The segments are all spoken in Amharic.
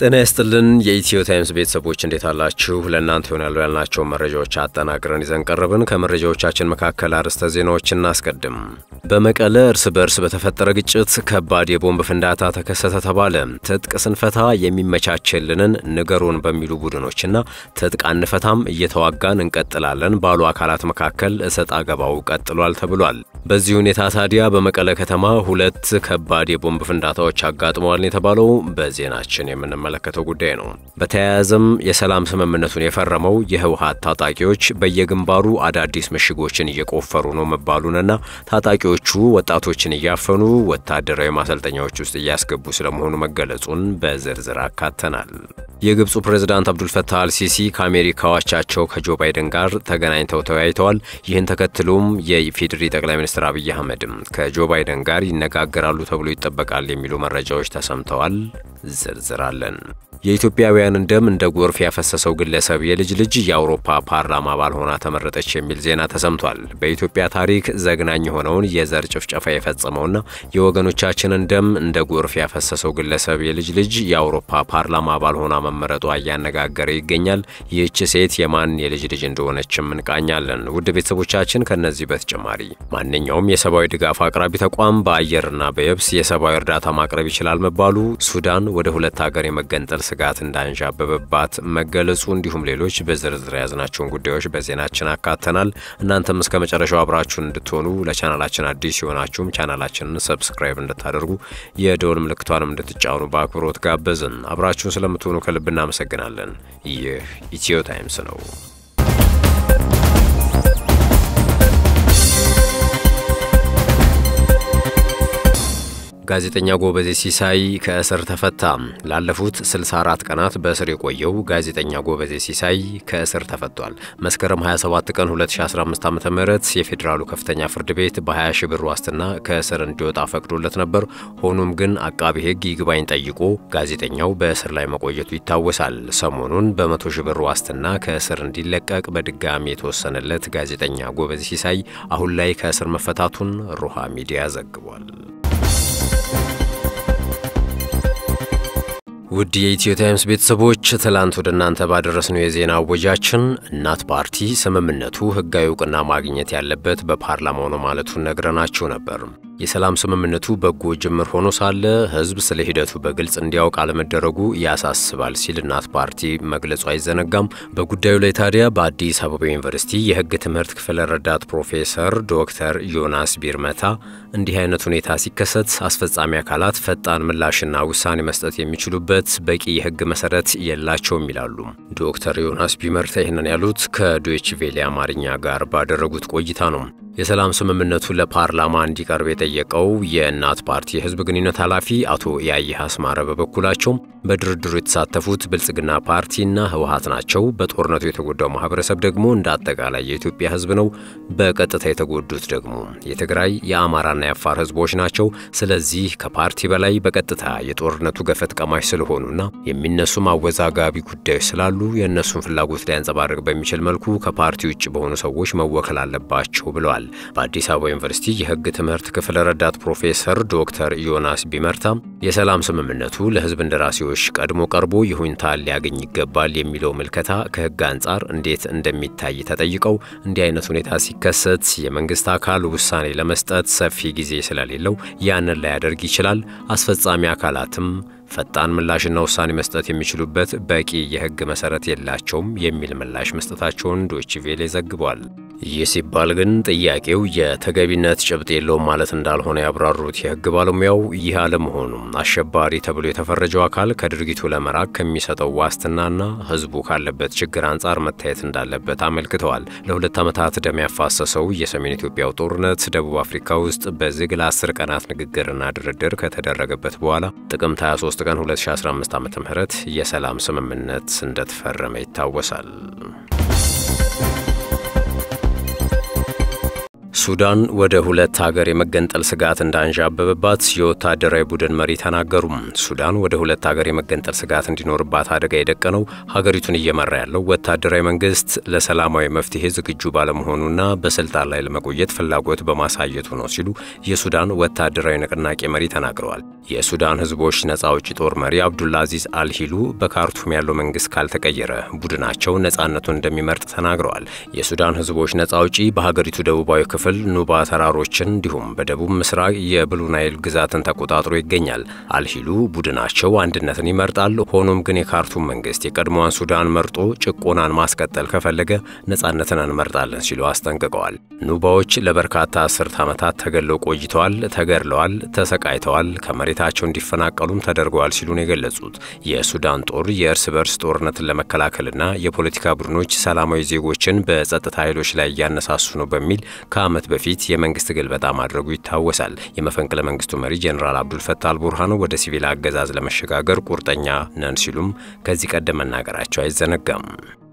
ጤና ይስጥልን የኢትዮ ታይምስ ቤተሰቦች እንዴት አላችሁ? ለእናንተ ይሆናሉ ያልናቸውን መረጃዎች አጠናቅረን ይዘን ቀረብን። ከመረጃዎቻችን መካከል አርዕስተ ዜናዎችን እናስቀድም። በመቀለ እርስ በርስ በተፈጠረ ግጭት ከባድ የቦምብ ፍንዳታ ተከሰተ ተባለ። ትጥቅ ስንፈታ የሚመቻችልንን ንገሩን በሚሉ ቡድኖችና ትጥቅ አንፈታም እየተዋጋን እንቀጥላለን ባሉ አካላት መካከል እሰጥ አገባው ቀጥሏል ተብሏል። በዚህ ሁኔታ ታዲያ በመቀለ ከተማ ሁለት ከባድ የቦምብ ፍንዳታዎች አጋጥመዋል የተባለው በዜናችን የምንመለከተው ጉዳይ ነው። በተያያዘም የሰላም ስምምነቱን የፈረመው የህወሀት ታጣቂዎች በየግንባሩ አዳዲስ ምሽጎችን እየቆፈሩ ነው መባሉንና ታጣቂዎቹ ወጣቶችን እያፈኑ ወታደራዊ ማሰልጠኛዎች ውስጥ እያስገቡ ስለመሆኑ መገለጹን በዝርዝር አካተናል። የግብፁ ፕሬዝዳንት አብዱልፈታህ አልሲሲ ከአሜሪካው አቻቸው ከጆ ባይደን ጋር ተገናኝተው ተወያይተዋል። ይህን ተከትሎም የኢፌዴሪ ጠቅላይ ሚኒስትር አብይ አህመድም ከጆ ባይደን ጋር ይነጋገራሉ ተብሎ ይጠበቃል የሚሉ መረጃዎች ተሰምተዋል። ዝርዝር አለን። የኢትዮጵያውያንን ደም እንደ ጎርፍ ያፈሰሰው ግለሰብ የልጅ ልጅ የአውሮፓ ፓርላማ አባል ሆና ተመረጠች የሚል ዜና ተሰምቷል። በኢትዮጵያ ታሪክ ዘግናኝ የሆነውን የዘር ጭፍጨፋ የፈጸመውና የወገኖቻችንን ደም እንደ ጎርፍ ያፈሰሰው ግለሰብ የልጅ ልጅ የአውሮፓ ፓርላማ አባል ሆና መመረጧ እያነጋገረ ይገኛል። ይህች ሴት የማን የልጅ ልጅ እንደሆነችም እንቃኛለን። ውድ ቤተሰቦቻችን ከነዚህ በተጨማሪ ማንኛውም የሰብአዊ ድጋፍ አቅራቢ ተቋም በአየርና በየብስ የሰብአዊ እርዳታ ማቅረብ ይችላል መባሉ፣ ሱዳን ወደ ሁለት ሀገር የመገንጠል ስጋት እንዳንዣበበባት መገለጹ እንዲሁም ሌሎች በዝርዝር የያዝናቸውን ጉዳዮች በዜናችን አካተናል። እናንተም እስከ መጨረሻው አብራችሁን እንድትሆኑ ለቻናላችን አዲስ የሆናችሁም ቻናላችንን ሰብስክራይብ እንድታደርጉ የደወል ምልክቷንም እንድትጫኑ በአክብሮት ጋበዝን። አብራችሁን ስለምትሆኑ ከልብ እናመሰግናለን። ይህ ኢትዮ ታይምስ ነው። ጋዜጠኛ ጎበዜ ሲሳይ ከእስር ተፈታ። ላለፉት 64 ቀናት በእስር የቆየው ጋዜጠኛ ጎበዜ ሲሳይ ከእስር ተፈቷል። መስከረም 27 ቀን 2015 ዓ ም የፌዴራሉ ከፍተኛ ፍርድ ቤት በ20 ሺ ብር ዋስትና ከእስር እንዲወጣ ፈቅዶለት ነበር። ሆኖም ግን አቃቢ ሕግ ይግባኝ ጠይቆ ጋዜጠኛው በእስር ላይ መቆየቱ ይታወሳል። ሰሞኑን በመቶ ሺ ብር ዋስትና ከእስር እንዲለቀቅ በድጋሚ የተወሰነለት ጋዜጠኛ ጎበዜ ሲሳይ አሁን ላይ ከእስር መፈታቱን ሮሃ ሚዲያ ዘግቧል። ውድ የኢትዮ ታይምስ ቤተሰቦች ትላንት ወደ እናንተ ባደረስነው የዜና አወጃችን እናት ፓርቲ ስምምነቱ ሕጋዊ እውቅና ማግኘት ያለበት በፓርላማው ነው ማለቱን ነግረናችሁ ነበር። የሰላም ስምምነቱ በጎ ጅምር ሆኖ ሳለ ሕዝብ ስለ ሂደቱ በግልጽ እንዲያውቅ አለመደረጉ ያሳስባል ሲል እናት ፓርቲ መግለጹ አይዘነጋም። በጉዳዩ ላይ ታዲያ በአዲስ አበባ ዩኒቨርሲቲ የሕግ ትምህርት ክፍል ረዳት ፕሮፌሰር ዶክተር ዮናስ ቢርመታ እንዲህ አይነት ሁኔታ ሲከሰት አስፈጻሚ አካላት ፈጣን ምላሽና ውሳኔ መስጠት የሚችሉበት በቂ የሕግ መሰረት የላቸውም ይላሉ። ዶክተር ዮናስ ቢመርታ ይህንን ያሉት ከዶይች ቬሌ አማርኛ ጋር ባደረጉት ቆይታ ነው። የሰላም ስምምነቱ ለፓርላማ እንዲቀርብ የጠየቀው የእናት ፓርቲ የህዝብ ግንኙነት ኃላፊ አቶ ያየህ አስማረ በበኩላቸው በድርድሩ የተሳተፉት ብልጽግና ፓርቲና ህወሀት ናቸው። በጦርነቱ የተጎዳው ማህበረሰብ ደግሞ እንደ አጠቃላይ የኢትዮጵያ ህዝብ ነው። በቀጥታ የተጎዱት ደግሞ የትግራይ የአማራና የአፋር ህዝቦች ናቸው። ስለዚህ ከፓርቲ በላይ በቀጥታ የጦርነቱ ገፈት ቀማሽ ስለሆኑና የሚነሱም አወዛጋቢ ጉዳዮች ስላሉ የእነሱን ፍላጎት ሊያንጸባርቅ በሚችል መልኩ ከፓርቲ ውጭ በሆኑ ሰዎች መወከል አለባቸው ብለዋል። በአዲስ አበባ ዩኒቨርሲቲ የህግ ትምህርት ክፍል ረዳት ፕሮፌሰር ዶክተር ዮናስ ቢመርታ የሰላም ስምምነቱ ለህዝብ እንደራሴዎች ቀድሞ ቀርቦ ይሁንታ ሊያገኝ ይገባል የሚለው ምልከታ ከህግ አንጻር እንዴት እንደሚታይ ተጠይቀው እንዲህ አይነት ሁኔታ ሲከሰት የመንግስት አካል ውሳኔ ለመስጠት ሰፊ ጊዜ ስለሌለው ያንን ላያደርግ ይችላል። አስፈጻሚ አካላትም ፈጣን ምላሽና ውሳኔ መስጠት የሚችሉበት በቂ የህግ መሰረት የላቸውም የሚል ምላሽ መስጠታቸውን ዶይቼ ቬለ ዘግቧል። ይህ ሲባል ግን ጥያቄው የተገቢነት ጭብጥ የለውም ማለት እንዳልሆነ ያብራሩት የህግ ባለሙያው ይህ አለመሆኑም አሸባሪ ተብሎ የተፈረጀው አካል ከድርጊቱ ለመራቅ ከሚሰጠው ዋስትናና ህዝቡ ካለበት ችግር አንጻር መታየት እንዳለበት አመልክተዋል። ለሁለት ዓመታት ደም ያፋሰሰው የሰሜን ኢትዮጵያው ጦርነት ደቡብ አፍሪካ ውስጥ በዝግ ለአስር ቀናት ንግግርና ድርድር ከተደረገበት በኋላ ጥቅምት 23 ቀን 2015 ዓ.ም የሰላም ስምምነት እንደተፈረመ ይታወሳል። ሱዳን ወደ ሁለት ሀገር የመገንጠል ስጋት እንዳንዣበበባት የወታደራዊ ቡድን መሪ ተናገሩ። ሱዳን ወደ ሁለት ሀገር የመገንጠል ስጋት እንዲኖርባት አደጋ የደቀነው ሀገሪቱን እየመራ ያለው ወታደራዊ መንግስት ለሰላማዊ መፍትሄ ዝግጁ ባለመሆኑና በስልጣን ላይ ለመቆየት ፍላጎት በማሳየቱ ነው ሲሉ የሱዳን ወታደራዊ ንቅናቄ መሪ ተናግረዋል። የሱዳን ህዝቦች ነጻ አውጪ ጦር መሪ አብዱልአዚዝ አልሂሉ በካርቱም ያለው መንግስት ካልተቀየረ ቡድናቸው ነጻነቱን እንደሚመርጥ ተናግረዋል። የሱዳን ህዝቦች ነጻ አውጪ በሀገሪቱ ደቡባዊ ክፍል ኑባ ተራሮችን እንዲሁም በደቡብ ምስራቅ የብሉ ናይል ግዛትን ተቆጣጥሮ ይገኛል። አልሂሉ ቡድናቸው አንድነትን ይመርጣል። ሆኖም ግን የካርቱም መንግስት የቀድሞዋን ሱዳን መርጦ ጭቆናን ማስቀጠል ከፈለገ ነጻነትን እንመርጣለን ሲሉ አስጠንቅቀዋል። ኑባዎች ለበርካታ አስርት ዓመታት ተገለው ቆይተዋል፣ ተገድለዋል፣ ተሰቃይተዋል፣ ከመሬታቸው እንዲፈናቀሉም ተደርገዋል ሲሉ ነው የገለጹት። የሱዳን ጦር የእርስ በርስ ጦርነትን ለመከላከልና የፖለቲካ ቡድኖች ሰላማዊ ዜጎችን በጸጥታ ኃይሎች ላይ እያነሳሱ ነው በሚል ከዓመት በፊት የመንግስት ግልበጣ ማድረጉ ይታወሳል። የመፈንቅለ መንግስቱ መሪ ጀኔራል አብዱልፈታ አልቡርሃን ወደ ሲቪል አገዛዝ ለመሸጋገር ቁርጠኛ ነን ሲሉም ከዚህ ቀደም መናገራቸው አይዘነጋም።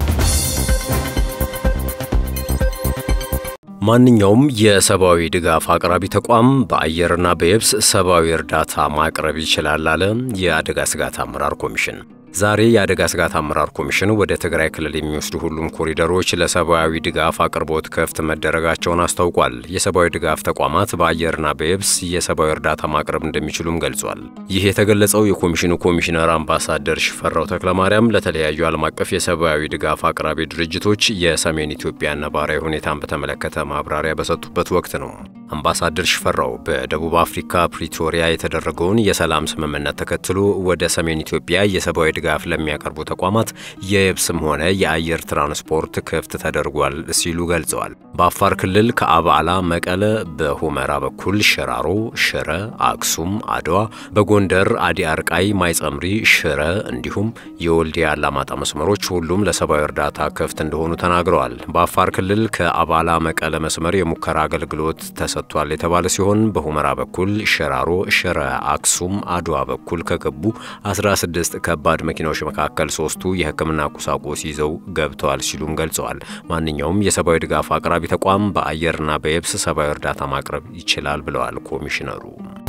ማንኛውም የሰብአዊ ድጋፍ አቅራቢ ተቋም በአየርና በየብስ ሰብአዊ እርዳታ ማቅረብ ይችላል አለ የአደጋ ስጋት አመራር ኮሚሽን። ዛሬ የአደጋ ስጋት አመራር ኮሚሽን ወደ ትግራይ ክልል የሚወስዱ ሁሉም ኮሪደሮች ለሰብአዊ ድጋፍ አቅርቦት ክፍት መደረጋቸውን አስታውቋል። የሰብአዊ ድጋፍ ተቋማት በአየርና በየብስ የሰብአዊ እርዳታ ማቅረብ እንደሚችሉም ገልጿል። ይህ የተገለጸው የኮሚሽኑ ኮሚሽነር አምባሳደር ሽፈራው ተክለማርያም ለተለያዩ ዓለም አቀፍ የሰብአዊ ድጋፍ አቅራቢ ድርጅቶች የሰሜን ኢትዮጵያ ነባራዊ ሁኔታን በተመለከተ ማብራሪያ በሰጡበት ወቅት ነው። አምባሳደር ሽፈራው በደቡብ አፍሪካ ፕሪቶሪያ የተደረገውን የሰላም ስምምነት ተከትሎ ወደ ሰሜን ኢትዮጵያ የሰብአዊ ድጋፍ ለሚያቀርቡ ተቋማት የየብስም ሆነ የአየር ትራንስፖርት ክፍት ተደርጓል ሲሉ ገልጸዋል። በአፋር ክልል ከአባላ መቀለ፣ በሁመራ በኩል ሽራሮ፣ ሽረ፣ አክሱም፣ አድዋ፣ በጎንደር አዲ አርቃይ፣ ማይጸምሪ፣ ሽረ እንዲሁም የወልዲያ አላማጣ መስመሮች ሁሉም ለሰብአዊ እርዳታ ክፍት እንደሆኑ ተናግረዋል። በአፋር ክልል ከአባላ መቀለ መስመር የሙከራ አገልግሎት ተሰጥቷል የተባለ ሲሆን በሁመራ በኩል ሽራሮ፣ ሽረ፣ አክሱም፣ አድዋ በኩል ከገቡ 16 ከባድ መኪናዎች መካከል ሶስቱ የሕክምና ቁሳቁስ ይዘው ገብተዋል ሲሉም ገልጸዋል። ማንኛውም የሰብአዊ ድጋፍ አቅራቢ ተቋም በአየርና በየብስ ሰብአዊ እርዳታ ማቅረብ ይችላል ብለዋል ኮሚሽነሩ።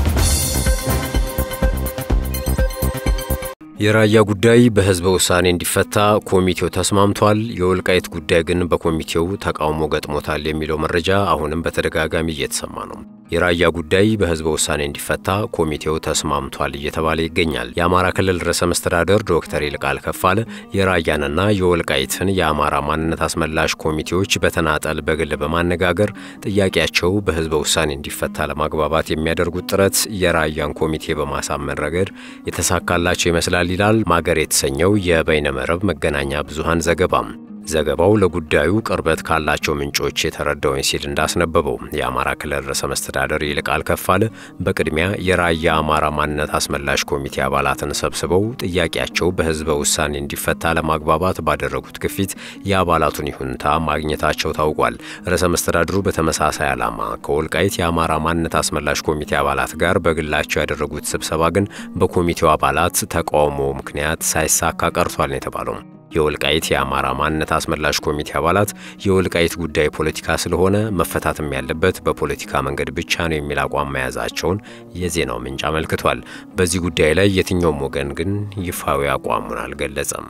የራያ ጉዳይ በህዝበ ውሳኔ እንዲፈታ ኮሚቴው ተስማምቷል። የወልቃይት ጉዳይ ግን በኮሚቴው ተቃውሞ ገጥሞታል የሚለው መረጃ አሁንም በተደጋጋሚ እየተሰማ ነው። የራያ ጉዳይ በህዝበ ውሳኔ እንዲፈታ ኮሚቴው ተስማምቷል እየተባለ ይገኛል። የአማራ ክልል ርዕሰ መስተዳደር ዶክተር ይልቃል ከፋለ የራያንና የወልቃይትን የአማራ ማንነት አስመላሽ ኮሚቴዎች በተናጠል በግል በማነጋገር ጥያቄያቸው በህዝበ ውሳኔ እንዲፈታ ለማግባባት የሚያደርጉት ጥረት የራያን ኮሚቴ በማሳመን ረገድ የተሳካላቸው ይመስላል ይላል ማገር የተሰኘው የበይነመረብ መገናኛ ብዙሃን ዘገባም። ዘገባው ለጉዳዩ ቅርበት ካላቸው ምንጮች የተረዳውኝ ሲል እንዳስነበበው የአማራ ክልል ርዕሰ መስተዳደር ይልቃል ከፋለ በቅድሚያ የራያ አማራ ማንነት አስመላሽ ኮሚቴ አባላትን ሰብስበው ጥያቄያቸው በህዝበ ውሳኔ እንዲፈታ ለማግባባት ባደረጉት ግፊት የአባላቱን ይሁንታ ማግኘታቸው ታውቋል። ርዕሰ መስተዳድሩ በተመሳሳይ ዓላማ ከወልቃይት የአማራ ማንነት አስመላሽ ኮሚቴ አባላት ጋር በግላቸው ያደረጉት ስብሰባ ግን በኮሚቴው አባላት ተቃውሞ ምክንያት ሳይሳካ ቀርቷል ነው የተባለው። የወልቃይት የአማራ ማንነት አስመላሽ ኮሚቴ አባላት የወልቃይት ጉዳይ ፖለቲካ ስለሆነ መፈታትም ያለበት በፖለቲካ መንገድ ብቻ ነው የሚል አቋም መያዛቸውን የዜናው ምንጭ አመልክቷል። በዚህ ጉዳይ ላይ የትኛውም ወገን ግን ይፋዊ አቋሙን አልገለጸም።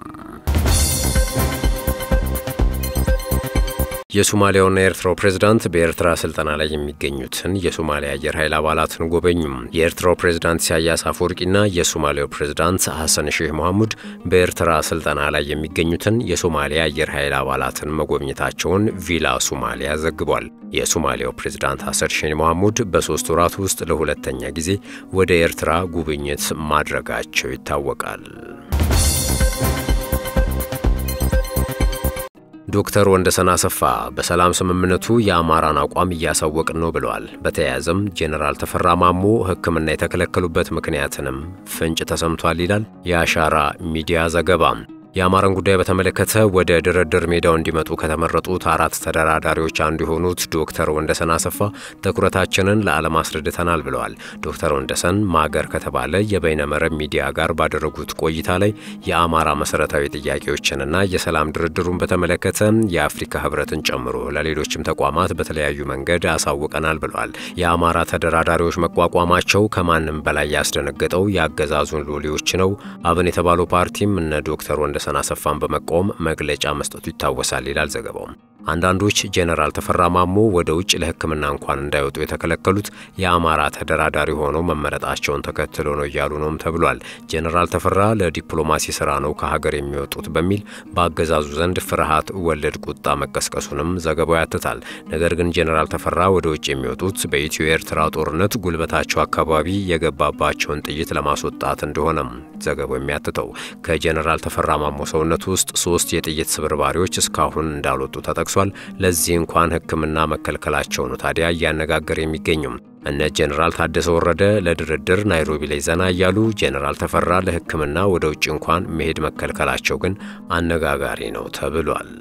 የሶማሊያውና የኤርትራው ፕሬዝዳንት በኤርትራ ስልጠና ላይ የሚገኙትን የሶማሊያ አየር ኃይል አባላትን ጎበኙም። የኤርትራው ፕሬዝዳንት ኢሳያስ አፈወርቂና የሶማሊያው ፕሬዝዳንት ሐሰን ሼህ መሐሙድ በኤርትራ ስልጠና ላይ የሚገኙትን የሶማሊያ አየር ኃይል አባላትን መጎብኘታቸውን ቪላ ሶማሊያ ዘግቧል። የሶማሊያው ፕሬዝዳንት ሐሰን ሼህ መሐሙድ በሶስት ወራት ውስጥ ለሁለተኛ ጊዜ ወደ ኤርትራ ጉብኝት ማድረጋቸው ይታወቃል። ዶክተር ወንደሰን አሰፋ በሰላም ስምምነቱ የአማራን አቋም እያሳወቅን ነው ብለዋል። በተያያዘም ጄኔራል ተፈራ ማሞ ሕክምና የተከለከሉበት ምክንያትንም ፍንጭ ተሰምቷል ይላል የአሻራ ሚዲያ ዘገባ። የአማራን ጉዳይ በተመለከተ ወደ ድርድር ሜዳው እንዲመጡ ከተመረጡት አራት ተደራዳሪዎች አንዱ የሆኑት ዶክተር ወንደሰን አሰፋ ትኩረታችንን ለዓለም አስረድተናል ብለዋል። ዶክተር ወንደሰን ማገር ከተባለ የበይነመረብ ሚዲያ ጋር ባደረጉት ቆይታ ላይ የአማራ መሰረታዊ ጥያቄዎችንና የሰላም ድርድሩን በተመለከተ የአፍሪካ ሕብረትን ጨምሮ ለሌሎችም ተቋማት በተለያዩ መንገድ አሳውቀናል ብለዋል። የአማራ ተደራዳሪዎች መቋቋማቸው ከማንም በላይ ያስደነገጠው የአገዛዙን ሎሌዎች ነው። አብን የተባለው ፓርቲም እነ ዶክተር ወንደ ሰን አሰፋን በመቃወም መግለጫ መስጠቱ ይታወሳል ይላል ዘገባው። አንዳንዶች ጄኔራል ተፈራ ማሞ ወደ ውጭ ለሕክምና እንኳን እንዳይወጡ የተከለከሉት የአማራ ተደራዳሪ ሆነው መመረጣቸውን ተከትሎ ነው እያሉ ነውም ተብሏል። ጄኔራል ተፈራ ለዲፕሎማሲ ስራ ነው ከሀገር የሚወጡት በሚል በአገዛዙ ዘንድ ፍርሃት ወለድ ቁጣ መቀስቀሱንም ዘገባው ያትታል። ነገር ግን ጄኔራል ተፈራ ወደ ውጭ የሚወጡት በኢትዮ ኤርትራ ጦርነት ጉልበታቸው አካባቢ የገባባቸውን ጥይት ለማስወጣት እንደሆነም ዘገባው የሚያትተው ከጄኔራል ተፈራ ማሞ ሰውነት ውስጥ ሶስት የጥይት ስብርባሪዎች እስካሁን እንዳልወጡ ተጠቅሷል። ለዚህ እንኳን ሕክምና መከልከላቸው ነው ታዲያ እያነጋገር የሚገኙም። እነ ጄኔራል ታደሰ ወረደ ለድርድር ናይሮቢ ላይ ዘና እያሉ ጄኔራል ተፈራ ለሕክምና ወደ ውጭ እንኳን መሄድ መከልከላቸው ግን አነጋጋሪ ነው ተብሏል።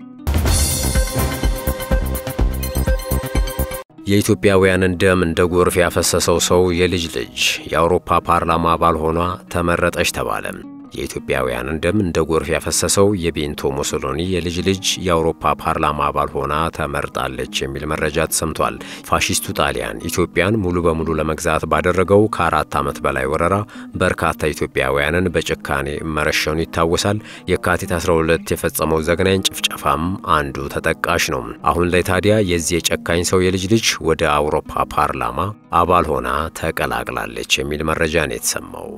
የኢትዮጵያውያንን ደም እንደ ጎርፍ ያፈሰሰው ሰው የልጅ ልጅ የአውሮፓ ፓርላማ አባል ሆኗ ተመረጠች ተባለ። የኢትዮጵያውያንን ደም እንደ ጎርፍ ያፈሰሰው የቤንቶ ሙሶሎኒ የልጅ ልጅ የአውሮፓ ፓርላማ አባል ሆና ተመርጣለች የሚል መረጃ ተሰምቷል። ፋሺስቱ ጣሊያን ኢትዮጵያን ሙሉ በሙሉ ለመግዛት ባደረገው ከአራት ዓመት በላይ ወረራ በርካታ ኢትዮጵያውያንን በጭካኔ መረሸኑ ይታወሳል። የካቲት 12 የፈጸመው ዘግናኝ ጭፍጨፋም አንዱ ተጠቃሽ ነው። አሁን ላይ ታዲያ የዚህ የጨካኝ ሰው የልጅ ልጅ ወደ አውሮፓ ፓርላማ አባል ሆና ተቀላቅላለች የሚል መረጃ ነው የተሰማው።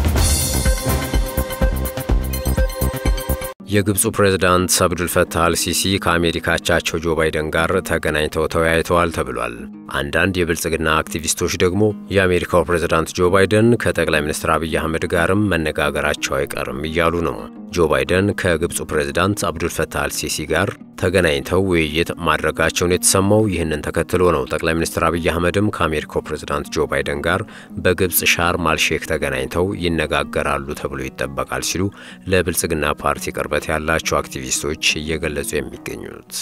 የግብፁ ፕሬዝዳንት አብዱልፈታህ አልሲሲ ከአሜሪካ አቻቸው ጆ ባይደን ጋር ተገናኝተው ተወያይተዋል ተብሏል። አንዳንድ የብልጽግና አክቲቪስቶች ደግሞ የአሜሪካው ፕሬዝዳንት ጆ ባይደን ከጠቅላይ ሚኒስትር አብይ አህመድ ጋርም መነጋገራቸው አይቀርም እያሉ ነው። ጆ ባይደን ከግብፁ ፕሬዝዳንት አብዱልፈታህ አልሲሲ ጋር ተገናኝተው ውይይት ማድረጋቸውን የተሰማው ይህንን ተከትሎ ነው። ጠቅላይ ሚኒስትር አብይ አህመድም ከአሜሪካው ፕሬዝዳንት ጆ ባይደን ጋር በግብፅ ሻርም አልሼክ ተገናኝተው ይነጋገራሉ ተብሎ ይጠበቃል ሲሉ ለብልጽግና ፓርቲ ቅርበት ያላቸው አክቲቪስቶች እየገለጹ የሚገኙት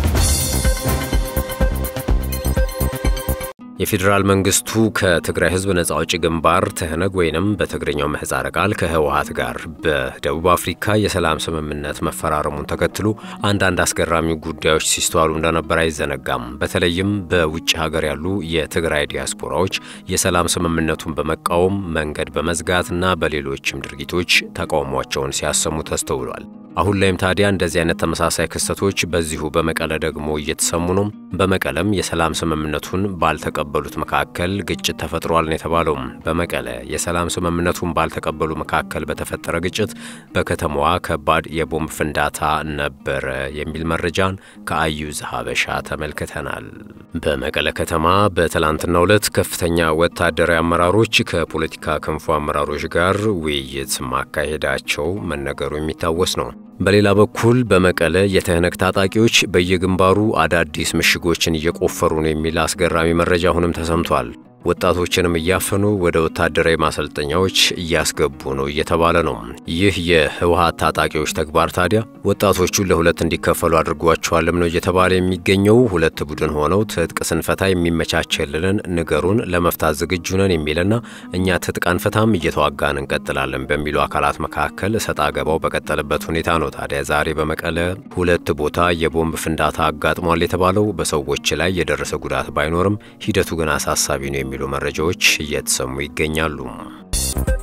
የፌዴራል መንግስቱ ከትግራይ ህዝብ ነጻ አውጪ ግንባር ትህነግ ወይንም በትግርኛው ምህጻረ ቃል ከህወሀት ጋር በደቡብ አፍሪካ የሰላም ስምምነት መፈራረሙን ተከትሎ አንዳንድ አስገራሚ ጉዳዮች ሲስተዋሉ እንደነበር አይዘነጋም። በተለይም በውጭ ሀገር ያሉ የትግራይ ዲያስፖራዎች የሰላም ስምምነቱን በመቃወም መንገድ በመዝጋትና በሌሎችም ድርጊቶች ተቃውሟቸውን ሲያሰሙ ተስተውሏል። አሁን ላይም ታዲያ እንደዚህ አይነት ተመሳሳይ ክስተቶች በዚሁ በመቀለ ደግሞ እየተሰሙ ነው። በመቀለም የሰላም ስምምነቱን ባልተቀበሉት መካከል ግጭት ተፈጥሯል ነው የተባለው። በመቀለ የሰላም ስምምነቱን ባልተቀበሉ መካከል በተፈጠረ ግጭት በከተማዋ ከባድ የቦምብ ፍንዳታ ነበረ የሚል መረጃን ከአዩዝ ሀበሻ ተመልክተናል። በመቀለ ከተማ በትላንትናው ዕለት ከፍተኛ ወታደራዊ አመራሮች ከፖለቲካ ክንፉ አመራሮች ጋር ውይይት ማካሄዳቸው መነገሩ የሚታወስ ነው። በሌላ በኩል በመቀለ የትህነግ ታጣቂዎች በየግንባሩ አዳዲስ ምሽጎችን እየቆፈሩ ነው የሚል አስገራሚ መረጃ አሁንም ተሰምቷል። ወጣቶችንም እያፈኑ ወደ ወታደራዊ ማሰልጠኛዎች እያስገቡ ነው እየተባለ ነው። ይህ የህወሀት ታጣቂዎች ተግባር ታዲያ ወጣቶቹን ለሁለት እንዲከፈሉ አድርጓቸዋልም ነው እየተባለ የሚገኘው። ሁለት ቡድን ሆነው ትጥቅ ስንፈታ የሚመቻቸልንን ንገሩን፣ ለመፍታት ዝግጁ ነን የሚልና እኛ ትጥቅ አንፈታም እየተዋጋን እንቀጥላለን በሚሉ አካላት መካከል እሰጥ አገባው በቀጠለበት ሁኔታ ነው። ታዲያ ዛሬ በመቀለ ሁለት ቦታ የቦምብ ፍንዳታ አጋጥሟል የተባለው በሰዎች ላይ የደረሰ ጉዳት ባይኖርም ሂደቱ ግን አሳሳቢ ነው የሚሉ መረጃዎች እየተሰሙ ይገኛሉ።